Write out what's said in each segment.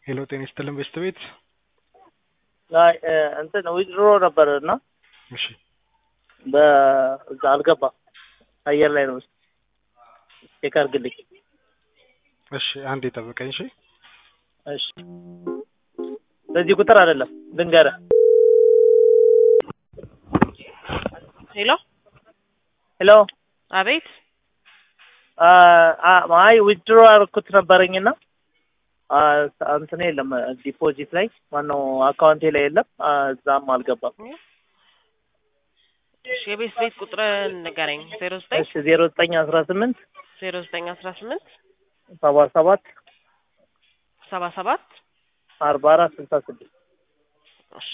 ሄሎ ጤና ይስጥልን በስት ቤት አይ እንትን ዊዝድሮ ነበር እና እሺ በዛ አልገባ አየር ላይ ነው። ቼክ አድርግልኝ። እሺ አንዴ ጠብቀኝ እሺ እሺ በዚህ ቁጥር አይደለም ልንገርህ። ሄሎ ሄሎ አቤት አይ ዊዝድሮ ያደረኩት ነበረኝና እንትን የለም ዲፖዚት ላይ ማነው አካውንቴ ላይ የለም። እዛም አልገባም። እሺ የቤት ቤት ቁጥር ንገረኝ። ዜሮ ዘጠኝ እሺ ዜሮ ዘጠኝ አስራ ስምንት ዜሮ ዘጠኝ አስራ ስምንት ሰባ ሰባት ሰባ ሰባት አርባ አራት ስልሳ ስድስት እሺ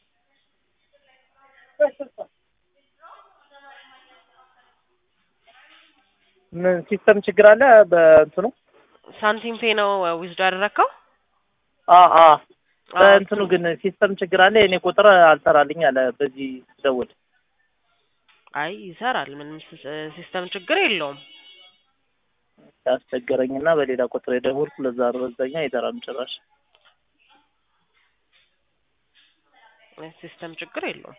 ምን ሲስተም ችግር አለ በእንትኑ? ሳንቲም ፔ ነው ዊዝዶ ያደረግከው? አ አ በእንትኑ ግን ሲስተም ችግር አለ። የኔ ቁጥር አልሰራልኝ አለ በዚህ ደውል። አይ ይሰራል። ምንም ሲስ- ሲስተም ችግር የለውም። ያስቸገረኝና በሌላ ቁጥር የደወልኩ ለዛ ነው። በዛኛ አይሰራም ጭራሽ። ሲስተም ችግር የለውም።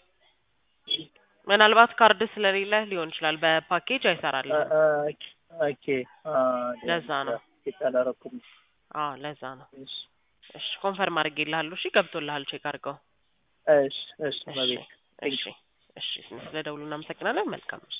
ምናልባት ካርድ ስለሌለ ሊሆን ይችላል። በፓኬጅ አይሰራልም። ኦኬ ለዛ ነው። አላረኩም። አዎ ለዛ ነው። እሺ እሺ ኮንፈርም አድርጌልሃለሁ። እሺ ገብቶልሃል። ቼክ አድርገው። እሺ እሺ መቤት እሺ እሺ እሺ። ስለ ደውሉ እናመሰግናለን። መልካም